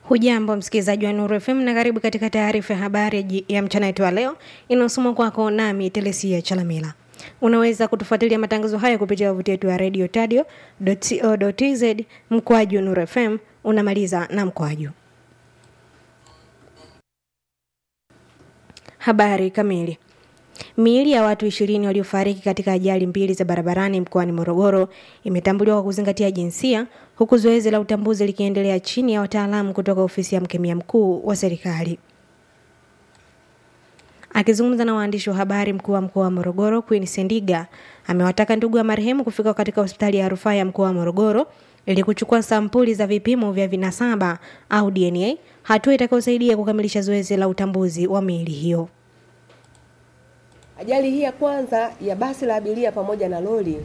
Hujambo msikilizaji wa Nuru FM na karibu katika taarifa ya habari ji- ya mchana wetu wa leo inayosomwa kwako nami Telesia Chalamila. Unaweza kutufuatilia matangazo haya kupitia wavuti wetu wa radio tadio.co.tz mkwaju Nuru FM unamaliza na mkwaju. Habari kamili. Miili ya watu ishirini waliofariki katika ajali mbili za barabarani mkoani Morogoro imetambuliwa kwa kuzingatia jinsia, huku zoezi la utambuzi likiendelea chini ya wataalamu kutoka ofisi ya mkemia mkuu wa serikali. Akizungumza na waandishi wa habari, mkuu wa mkoa wa Morogoro Queen Sendiga amewataka ndugu wa marehemu kufika katika hospitali ya rufaa ya mkoa wa Morogoro ili kuchukua sampuli za vipimo vya vinasaba au DNA, hatua itakayosaidia kukamilisha zoezi la utambuzi wa miili hiyo. Ajali hii ya kwanza ya basi la abiria pamoja na lori,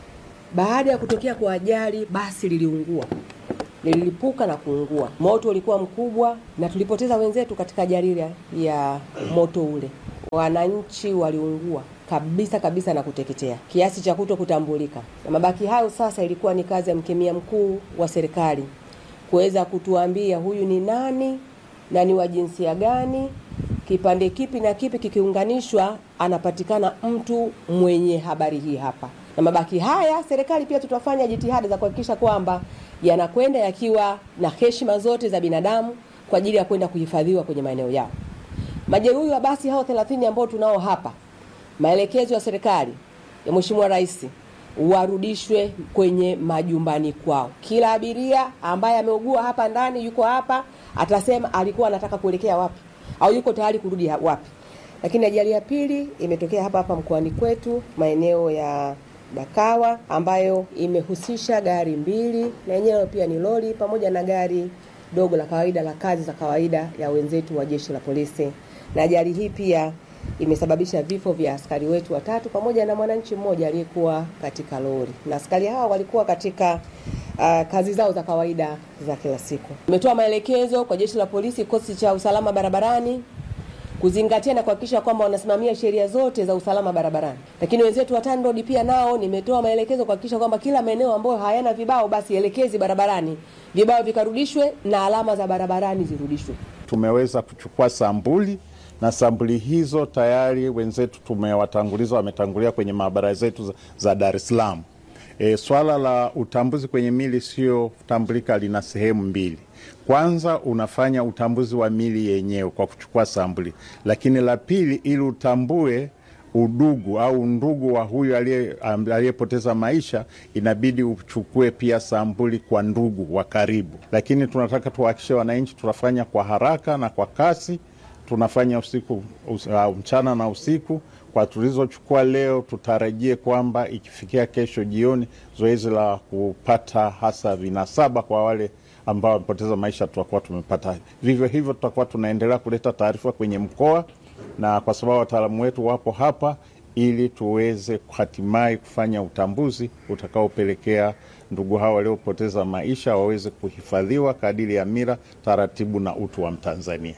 baada ya kutokea kwa ajali, basi liliungua, lililipuka na kuungua. Moto ulikuwa mkubwa na tulipoteza wenzetu katika ajali ile ya moto ule. Wananchi waliungua kabisa kabisa na kuteketea kiasi cha kuto kutambulika, na mabaki hayo sasa ilikuwa ni kazi ya mkemia mkuu wa serikali kuweza kutuambia huyu ni nani na ni wa jinsia gani kipande kipi na kipi kikiunganishwa, anapatikana mtu mwenye habari hii hapa. Na mabaki haya, serikali pia tutafanya jitihada za kuhakikisha kwamba yanakwenda yakiwa na heshima zote za binadamu kwa ajili ya kwenda kuhifadhiwa kwenye maeneo yao. Majeruhi wa basi hao 30 ambao tunao hapa, maelekezo ya serikali ya Mheshimiwa Rais warudishwe kwenye majumbani kwao. Kila abiria ambaye ameugua hapa ndani yuko hapa, atasema alikuwa anataka kuelekea wapi au yuko tayari kurudi ha- wapi. Lakini ajali ya pili imetokea hapa hapa mkoani kwetu maeneo ya Dakawa ambayo imehusisha gari mbili na yenyewe pia ni lori pamoja na gari dogo la kawaida la kazi za kawaida ya wenzetu wa jeshi la polisi. Na ajali hii pia imesababisha vifo vya askari wetu watatu pamoja na mwananchi mmoja aliyekuwa katika lori, na askari hao walikuwa katika uh, kazi zao za kawaida za kila siku. Imetoa maelekezo kwa jeshi la polisi, kikosi cha usalama barabarani kuzingatia na kuhakikisha kwamba wanasimamia sheria zote za usalama barabarani. Lakini wenzetu wa TANROADS pia nao nimetoa maelekezo kuhakikisha kwamba kila maeneo ambayo hayana vibao basi elekezi barabarani, vibao vikarudishwe na alama za barabarani zirudishwe. tumeweza kuchukua sambuli na sambuli hizo tayari wenzetu tumewatanguliza, wametangulia kwenye maabara zetu za, za Dar es Salaam. E, swala la utambuzi kwenye mili isiyotambulika lina sehemu mbili. Kwanza unafanya utambuzi wa mili yenyewe kwa kuchukua sambuli, lakini la pili, ili utambue udugu au ndugu wa huyu aliye- am- aliyepoteza maisha, inabidi uchukue pia sambuli kwa ndugu wa karibu. Lakini tunataka tuhakikishe wananchi tunafanya kwa haraka na kwa kasi, tunafanya usiku us, uh, mchana na usiku. Kwa tulizochukua leo, tutarajie kwamba ikifikia kesho jioni, zoezi la kupata hasa vinasaba kwa wale ambao wamepoteza maisha tutakuwa tumepata. Vivyo hivyo, tutakuwa tunaendelea kuleta taarifa kwenye mkoa na kwa sababu wataalamu wetu wapo hapa ili tuweze hatimaye kufanya utambuzi utakaopelekea ndugu hao waliopoteza maisha waweze kuhifadhiwa kadiri ya mila, taratibu na utu wa Mtanzania.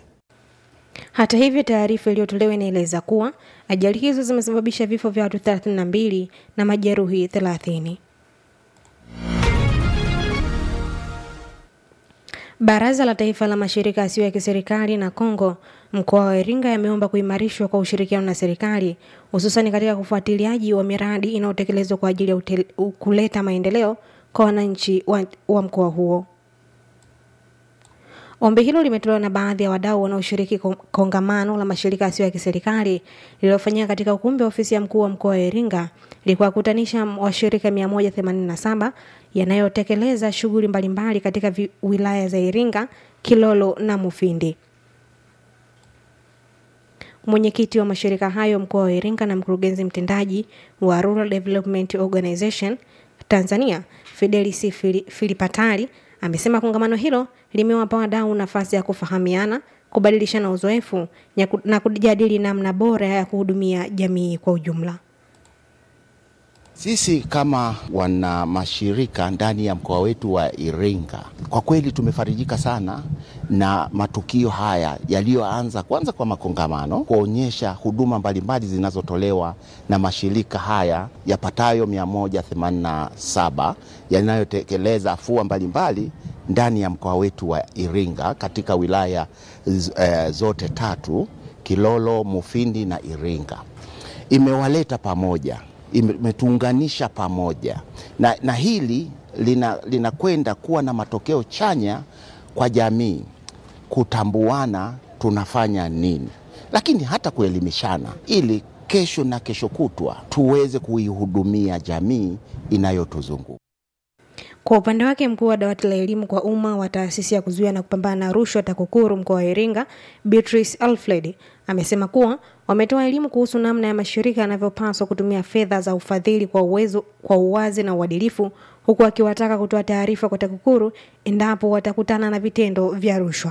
Hata hivyo, taarifa iliyotolewa inaeleza kuwa ajali hizo zimesababisha vifo vya watu 32 na majeruhi 30. Baraza la Taifa la Mashirika Yasiyo ya Kiserikali na Kongo mkoa wa Iringa yameomba kuimarishwa kwa ushirikiano na serikali hususani katika ufuatiliaji wa miradi inayotekelezwa kwa ajili ya utel- kuleta maendeleo kwa wananchi wa, wa mkoa huo. Ombi hilo limetolewa na baadhi ya wadau wanaoshiriki kon- kongamano la mashirika yasiyo ya kiserikali lililofanyika katika ukumbi wa ofisi ya mkuu wa mkoa wa Iringa likuwakutanisha washirika 187 yanayotekeleza shughuli mbalimbali katika vi- wilaya za Iringa, Kilolo na Mufindi. Mwenyekiti wa mashirika hayo mkoa wa Iringa na mkurugenzi mtendaji wa Rural Development Organization Tanzania Fidelis Fili- Filipatali amesema kongamano hilo limewapa wadau nafasi ya kufahamiana, kubadilishana uzoefu ya ku- na kujadili namna bora ya kuhudumia jamii kwa ujumla. Sisi kama wana mashirika ndani ya mkoa wetu wa Iringa, kwa kweli tumefarijika sana na matukio haya yaliyoanza kwanza kwa makongamano kuonyesha huduma mbalimbali zinazotolewa na mashirika haya yapatayo 187 yanayotekeleza afua mbalimbali ndani ya mkoa wetu wa Iringa katika wilaya eh, zote tatu Kilolo, Mufindi na Iringa. Imewaleta pamoja imetuunganisha pamoja na, na hili linakwenda lina kuwa na matokeo chanya kwa jamii, kutambuana tunafanya nini, lakini hata kuelimishana ili kesho na kesho kutwa tuweze kuihudumia jamii inayotuzunguka. Kwa upande wake mkuu wa dawati la elimu kwa umma wa taasisi ya kuzuia na kupambana na rushwa TAKUKURU mkoa wa Iringa, Beatrice Alfred amesema kuwa wametoa elimu kuhusu namna ya mashirika yanavyopaswa kutumia fedha za ufadhili kwa uwezo, kwa uwazi na uadilifu, huku akiwataka kutoa taarifa kwa TAKUKURU endapo watakutana na vitendo vya rushwa.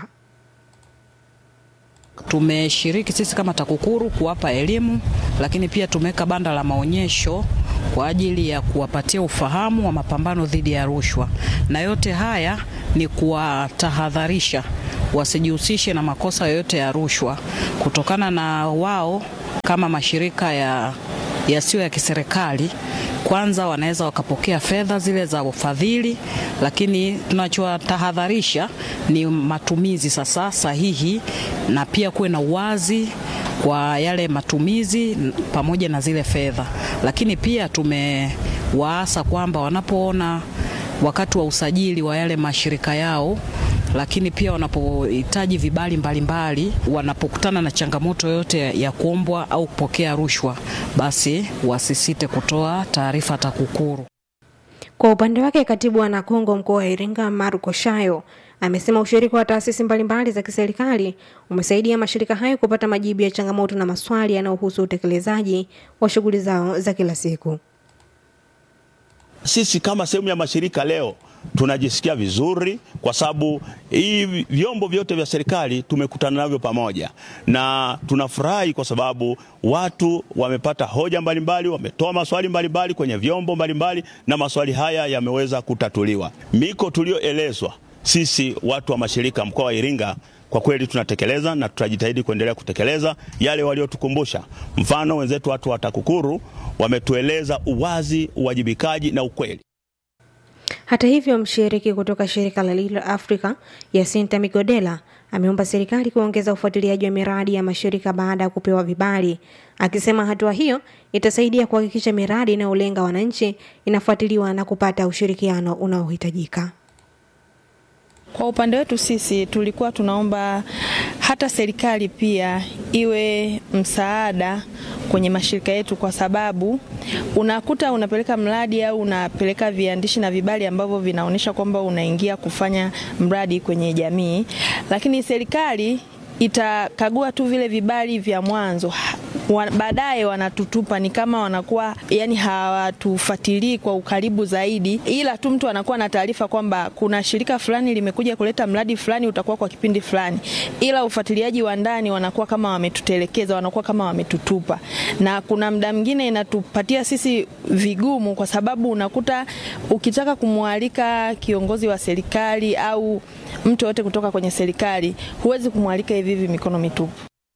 Tumeshiriki sisi kama TAKUKURU kuwapa elimu, lakini pia tumeweka banda la maonyesho kwa ajili ya kuwapatia ufahamu wa mapambano dhidi ya rushwa, na yote haya ni kuwatahadharisha wasijihusishe na makosa yoyote ya rushwa, kutokana na wao kama mashirika ya yasiyo ya kiserikali kwanza wanaweza wakapokea fedha zile za ufadhili, lakini tunachotahadharisha ni matumizi sasa sahihi, na pia kuwe na uwazi kwa yale matumizi pamoja na zile fedha. Lakini pia tumewaasa kwamba wanapoona wakati wa usajili wa yale mashirika yao lakini pia wanapohitaji vibali mbalimbali, wanapokutana na changamoto yoyote ya kuombwa au kupokea rushwa, basi wasisite kutoa taarifa TAKUKURU. Kwa upande wake, katibu wa Nakongo mkoa wa Iringa Marco Shayo amesema ushiriki wa taasisi mbalimbali za kiserikali umesaidia mashirika hayo kupata majibu ya changamoto na maswali yanayohusu utekelezaji wa shughuli zao za kila siku. Sisi kama sehemu ya mashirika leo tunajisikia vizuri kwa sababu hii vyombo vyote vya serikali tumekutana navyo pamoja, na tunafurahi kwa sababu watu wamepata hoja mbalimbali, wametoa maswali mbalimbali kwenye vyombo mbalimbali, na maswali haya yameweza kutatuliwa. Miko tulioelezwa sisi watu wa mashirika mkoa wa Iringa kwa kweli tunatekeleza na tutajitahidi kuendelea kutekeleza yale waliotukumbusha. Mfano, wenzetu watu wa TAKUKURU wametueleza uwazi, uwajibikaji na ukweli. Hata hivyo, mshiriki kutoka shirika la Lilo Africa Yasinta Migodela ameomba serikali kuongeza ufuatiliaji wa miradi ya mashirika baada ya kupewa vibali, akisema hatua hiyo itasaidia kuhakikisha miradi inayolenga wananchi inafuatiliwa na kupata ushirikiano unaohitajika. Kwa upande wetu sisi tulikuwa tunaomba hata serikali pia iwe msaada kwenye mashirika yetu, kwa sababu unakuta unapeleka mradi au unapeleka viandishi na vibali ambavyo vinaonyesha kwamba unaingia kufanya mradi kwenye jamii, lakini serikali itakagua tu vile vibali vya mwanzo baadaye wanatutupa, ni kama wanakuwa yani hawatufuatilii kwa ukaribu zaidi, ila tu mtu anakuwa na taarifa kwamba kuna shirika fulani limekuja kuleta mradi fulani utakuwa kwa kipindi fulani, ila ufuatiliaji wa ndani wanakuwa kama wametutelekeza, wanakuwa kama wametutupa, na kuna muda mwingine inatupatia sisi vigumu, kwa sababu unakuta ukitaka kumwalika kiongozi wa serikali au mtu yote kutoka kwenye serikali, huwezi kumwalika hivi hivi mikono mitupu.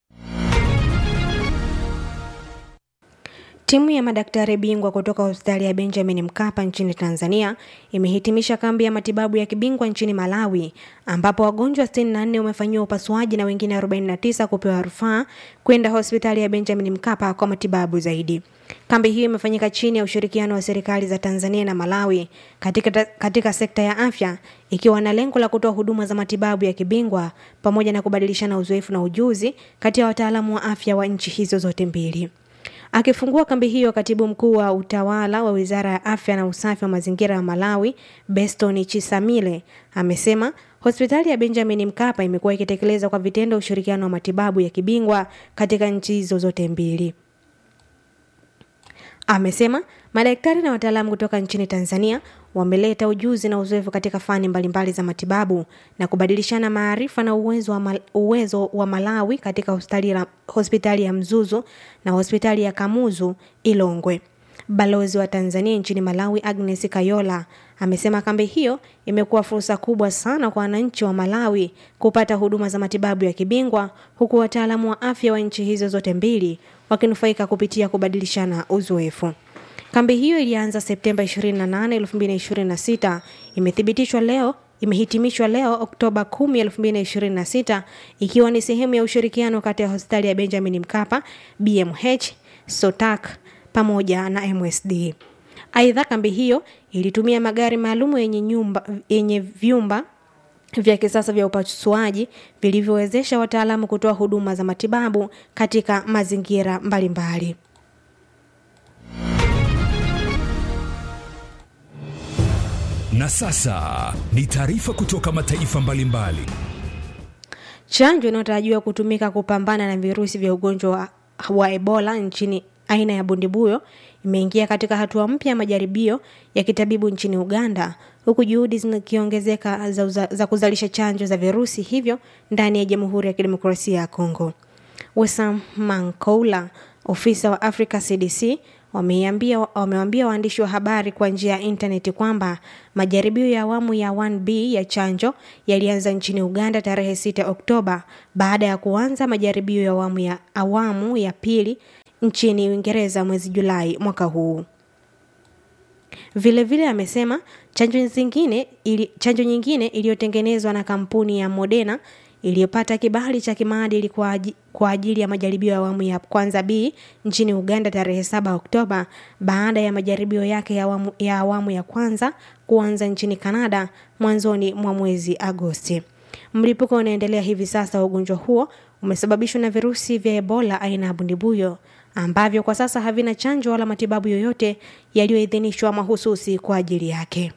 Timu ya madaktari bingwa kutoka hospitali ya Benjamin Mkapa nchini Tanzania imehitimisha kambi ya matibabu ya kibingwa nchini Malawi ambapo wagonjwa 64 wamefanyiwa upasuaji na wengine 49 kupewa rufaa kwenda hospitali ya Benjamin Mkapa kwa matibabu zaidi. Kambi hiyo imefanyika chini ya ushirikiano wa serikali za Tanzania na Malawi katika, katika sekta ya afya ikiwa na lengo la kutoa huduma za matibabu ya kibingwa pamoja na kubadilishana uzoefu na ujuzi kati ya wataalamu wa afya wa nchi hizo zote mbili. Akifungua kambi hiyo, katibu mkuu wa utawala wa wizara ya afya na usafi wa mazingira ya Malawi, Beston Chisamile, amesema hospitali ya Benjamin Mkapa imekuwa ikitekeleza kwa vitendo ushirikiano wa matibabu ya kibingwa katika nchi hizo zote mbili. Amesema madaktari na wataalamu kutoka nchini Tanzania wameleta ujuzi na uzoefu katika fani mbalimbali za matibabu na kubadilishana maarifa na uwezo wa, mal, uwezo wa Malawi katika hospitali, hospitali ya Mzuzu na hospitali ya Kamuzu Ilongwe. Balozi wa Tanzania nchini Malawi Agnes Kayola amesema kambi hiyo imekuwa fursa kubwa sana kwa wananchi wa Malawi kupata huduma za matibabu ya kibingwa huku wataalamu wa afya wa nchi hizo zote mbili wakinufaika kupitia kubadilishana uzoefu. Kambi hiyo ilianza Septemba 28, 2026 imethibitishwa leo imehitimishwa leo Oktoba 10, 2026 ikiwa ni sehemu ya ushirikiano kati ya hospitali ya Benjamin Mkapa, BMH, Sotak pamoja na MSD. Aidha, kambi hiyo ilitumia magari maalum yenye nyumba yenye vyumba vya kisasa vya upasuaji vilivyowezesha wataalamu kutoa huduma za matibabu katika mazingira mbalimbali. Na sasa ni taarifa kutoka mataifa mbalimbali. Chanjo inayotarajiwa kutumika kupambana na virusi vya ugonjwa wa, wa Ebola nchini aina ya bundibuyo imeingia katika hatua mpya ya majaribio ya kitabibu nchini Uganda, huku juhudi zikiongezeka za, uza- za kuzalisha chanjo za virusi hivyo ndani ya Jamhuri ya Kidemokrasia ya Kongo. Wesam Mankoula, ofisa wa Africa CDC, wameambia wamewaambia waandishi wa habari kwa njia ya intaneti kwamba majaribio ya awamu ya 1B ya chanjo yalianza nchini Uganda tarehe 6 Oktoba baada ya kuanza majaribio ya awamu ya awamu ya pili nchini Uingereza mwezi Julai mwaka huu. Vilevile vile amesema chanjo zingine ili, chanjo nyingine iliyotengenezwa na kampuni ya Moderna iliyopata kibali cha kimaadili kwa, aji, kwa ajili ya majaribio ya awamu ya kwanza B nchini Uganda tarehe 7 Oktoba baada ya majaribio yake ya awamu ya, awamu ya kwanza kuanza nchini Kanada mwanzoni mwa mwezi Agosti. Mlipuko unaendelea hivi sasa wa ugonjwa huo umesababishwa na virusi vya Ebola aina ya bundibuyo ambavyo kwa sasa havina chanjo wala matibabu yoyote yaliyoidhinishwa mahususi kwa ajili yake.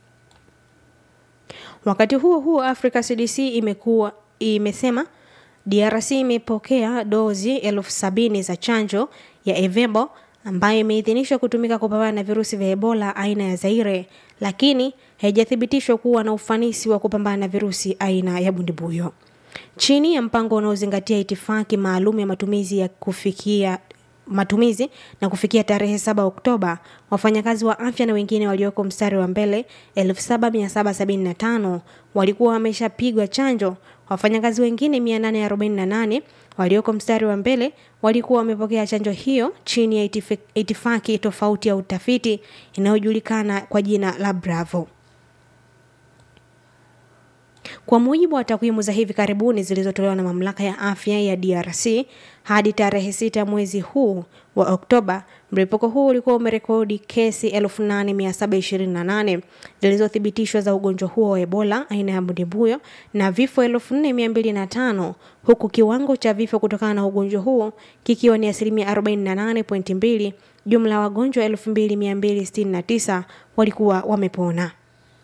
Wakati huo huo, Africa CDC imekuwa imesema DRC imepokea dozi elfu sabini za chanjo ya Evebo ambayo imeidhinishwa kutumika kupambana na virusi vya Ebola aina ya Zaire, lakini haijathibitishwa kuwa na ufanisi wa kupambana na virusi aina ya bundibuyo. Chini ya mpango unaozingatia itifaki maalum ya matumizi ya kufikia matumizi na kufikia tarehe 7 Oktoba, wafanyakazi wa afya na wengine walioko mstari wa mbele 7775 walikuwa wameshapigwa chanjo. Wafanyakazi wengine 848 walioko mstari wa mbele walikuwa wamepokea chanjo hiyo chini ya itif- itifaki tofauti ya utafiti inayojulikana kwa jina la Bravo. Kwa mujibu wa takwimu za hivi karibuni zilizotolewa na mamlaka ya afya ya DRC, hadi tarehe sita mwezi huu wa Oktoba, mlipuko huu ulikuwa umerekodi kesi 8728 zilizothibitishwa za ugonjwa huo wa Ebola aina ya bundibuyo na vifo 4205 huku kiwango cha vifo kutokana na ugonjwa huo kikiwa ni asilimia 48.2. Jumla ya wagonjwa 2269 walikuwa wamepona.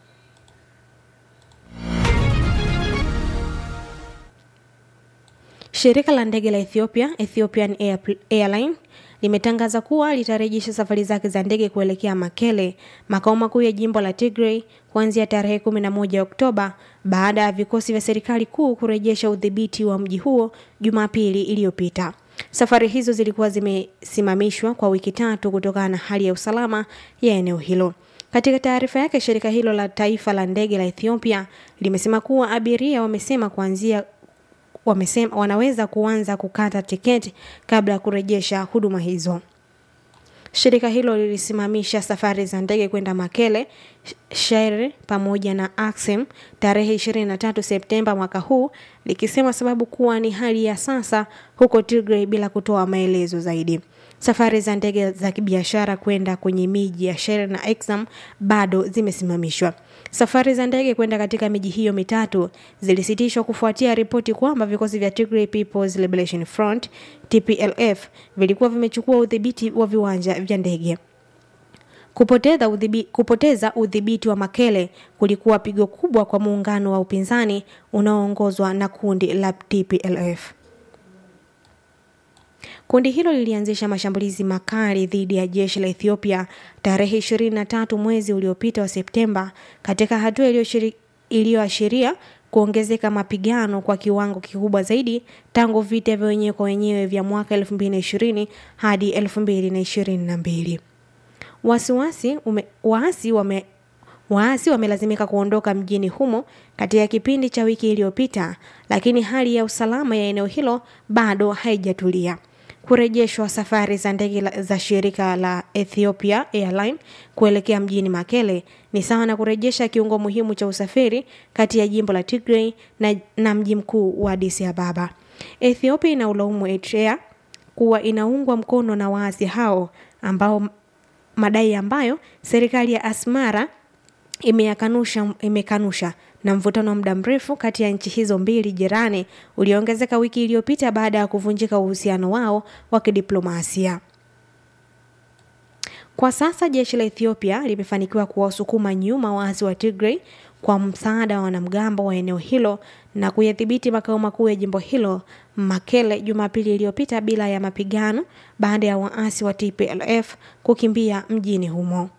Shirika la ndege la Ethiopia, Ethiopian Air, Airline, limetangaza kuwa litarejesha safari zake za ndege kuelekea Makele, makao makuu ya jimbo la Tigray, kuanzia tarehe 11 Oktoba baada ya vikosi vya serikali kuu kurejesha udhibiti wa mji huo Jumapili iliyopita. Safari hizo zilikuwa zimesimamishwa kwa wiki tatu kutokana na hali ya usalama ya eneo hilo. Katika taarifa yake, shirika hilo la taifa la ndege la Ethiopia limesema kuwa abiria wamesema kuanzia wamesema wanaweza kuanza kukata tiketi kabla ya kurejesha huduma hizo. Shirika hilo lilisimamisha safari za ndege kwenda Makele, Shere pamoja na Axem tarehe 23 Septemba mwaka huu likisema sababu kuwa ni hali ya sasa huko Tigray bila kutoa maelezo zaidi. Safari za ndege za kibiashara kwenda kwenye miji ya Shere na Exam bado zimesimamishwa. Safari za ndege kwenda katika miji hiyo mitatu zilisitishwa kufuatia ripoti kwamba vikosi vya Tigray People's Liberation Front TPLF vilikuwa vimechukua udhibiti wa viwanja vya ndege. Kupoteza udhibiti, kupoteza udhibiti wa Makele kulikuwa pigo kubwa kwa muungano wa upinzani unaoongozwa na kundi la TPLF. Kundi hilo lilianzisha mashambulizi makali dhidi ya jeshi la Ethiopia tarehe 23 mwezi uliopita wa Septemba katika hatua iliyoashiria kuongezeka mapigano kwa kiwango kikubwa zaidi tangu vita vya wenyewe kwa wenyewe vya mwaka 2020 hadi 2022. wasiwasi ume, waasi wame waasi wamelazimika kuondoka mjini humo katika kipindi cha wiki iliyopita, lakini hali ya usalama ya eneo hilo bado haijatulia. Kurejeshwa safari za ndege la- za shirika la Ethiopia Airline kuelekea mjini Makele ni sawa na kurejesha kiungo muhimu cha usafiri kati ya jimbo la Tigray na, na mji mkuu wa Addis Ababa. Ethiopia inaulaumu Eritrea kuwa inaungwa mkono na waasi hao ambao madai ambayo serikali ya Asmara imeyakanusha imekanusha na mvutano wa muda mrefu kati ya nchi hizo mbili jirani ulioongezeka wiki iliyopita baada ya kuvunjika uhusiano wao wa kidiplomasia. Kwa sasa jeshi la Ethiopia limefanikiwa kuwasukuma nyuma waasi wa Tigray kwa msaada wa wanamgambo wa eneo hilo na kuyadhibiti makao makuu ya jimbo hilo Makele Jumapili iliyopita bila ya mapigano baada ya waasi wa TPLF kukimbia mjini humo.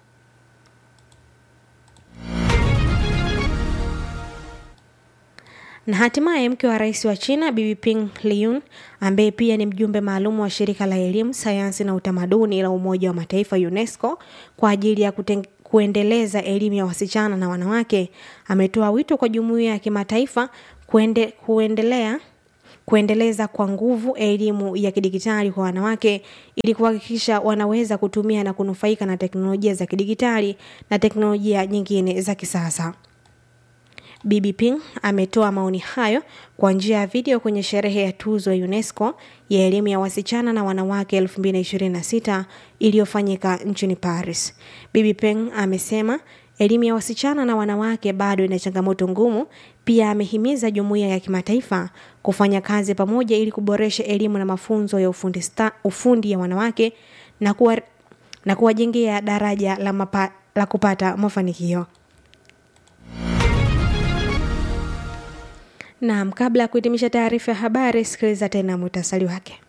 Na hatimaye mke wa rais wa China Bibi Ping Liyun ambaye pia ni mjumbe maalum wa shirika la elimu, sayansi na utamaduni la Umoja wa Mataifa UNESCO kwa ajili ya kuteng kuendeleza elimu ya wasichana na wanawake ametoa wito kwa jumuiya ya kimataifa kuende, kuendelea kuendeleza kwa nguvu elimu ya kidigitali kwa wanawake ili kuhakikisha wanaweza kutumia na kunufaika na teknolojia za kidigitali na teknolojia nyingine za kisasa. Bibi Ping ametoa maoni hayo kwa njia ya video kwenye sherehe ya tuzo ya UNESCO ya elimu ya wasichana na wanawake 2026 iliyofanyika nchini Paris. Bibi Ping amesema elimu ya wasichana na wanawake bado ina changamoto ngumu. Pia amehimiza jumuiya ya kimataifa kufanya kazi pamoja ili kuboresha elimu na mafunzo ya ufundi, sta, ufundi ya wanawake na kuwa, na kuwajengea daraja la, mapa, la kupata mafanikio. Naam, kabla ya kuhitimisha taarifa ya habari, sikiliza tena muhtasari wake.